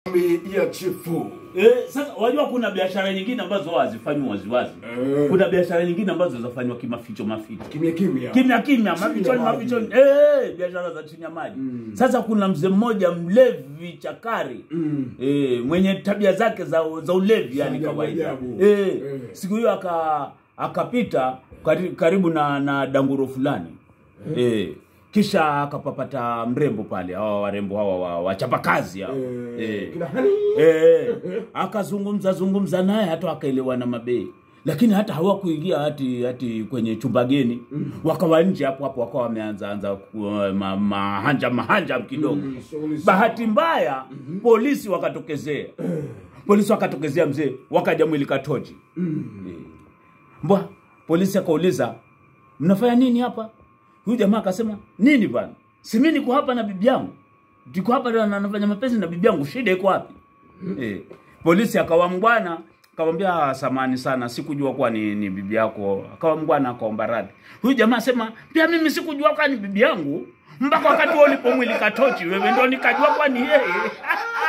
Bi ya chifu. Eh, sasa wajua kuna biashara nyingine ambazo hazifanywi waziwazi. Eh. Kuna biashara nyingine ambazo zafanywa kimaficho maficho. Kimya kimya. Kimya kimya, Chini ya mafichoni maji. mafichoni. Eh, biashara za chini ya maji. Sasa kuna mzee mmoja mlevi chakari. Mm. Eh, mwenye tabia zake za za ulevi yani ajabu, kawaida. ajabu. Eh, Eh. siku hiyo aka akapita kari- karibu na na danguro fulani. Eh. Kisha akapapata mrembo pale, hawa warembo hawa wa wachapakazi hao. Eh, Eh. Kina hani? Eh, akazungumza zungumza naye hata wakaelewana mabei lakini hata hawakuingia hati hati kwenye chumba geni wakawa nje hapo hapo wakawa wameanza anza ku- ma, mahanja mahanja kidogo Mm, shughuli sawa. bahati mbaya polisi wakatokezea polisi wakatokezea mzee wakaja mwili katoji mbwa polisi akauliza mnafanya nini hapa huyu jamaa akasema nini bwana si mimi niko hapa na bibi yangu niko hapa na na- nafanya mapenzi na bibi yangu shida iko wapi eh. polisi akawa mbwana akamwambia "Ah, samani sana sikujua kuwa ni, ni bibi yako akawa mbwana akaomba radhi huyu jamaa asema pia mimi sikujua kuwa ni bibi yangu mpaka wakati huo ulipomwili katochi wewe ndo nikajua kuwa ni yeye